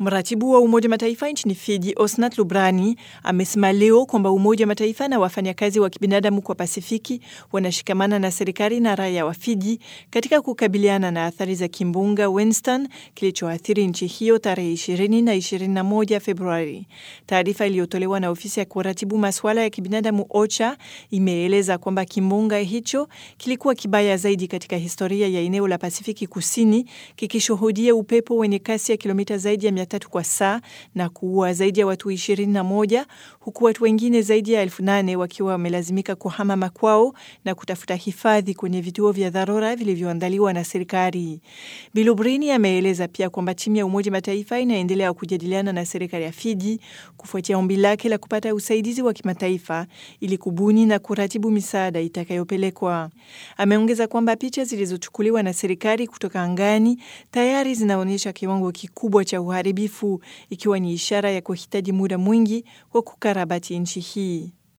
Mratibu wa Umoja Mataifa nchini Fiji, Osnat Lubrani, amesema leo kwamba Umoja Mataifa na wafanyakazi wa kibinadamu kwa Pasifiki wanashikamana na serikali na raia wa Fiji katika kukabiliana na athari za kimbunga Winston kilichoathiri nchi hiyo tarehe 20 na 21 Februari. Taarifa iliyotolewa na ofisi ya kuratibu masuala ya kibinadamu OCHA imeeleza kwamba kimbunga hicho kilikuwa kibaya zaidi katika historia ya eneo la Pasifiki Kusini, kikishuhudia upepo wenye kasi ya kilomita zaidi ya tatu kwa saa na kuua zaidi ya watu 21 huku watu wengine zaidi ya elfu nane wakiwa wamelazimika kuhama makwao na kutafuta hifadhi kwenye vituo vya dharura vilivyoandaliwa na serikali. Bilubrini ameeleza pia kwamba timu ya Umoja Mataifa inaendelea kujadiliana na serikali ya Fiji kufuatia ombi lake la kupata usaidizi wa kimataifa ili kubuni na kuratibu misaada itakayopelekwa. Ameongeza kwamba picha zilizochukuliwa na serikali kutoka angani tayari zinaonyesha kiwango kikubwa cha uharibifu ikiwa ni ishara ya kuhitaji muda mwingi wa kukarabati nchi hii.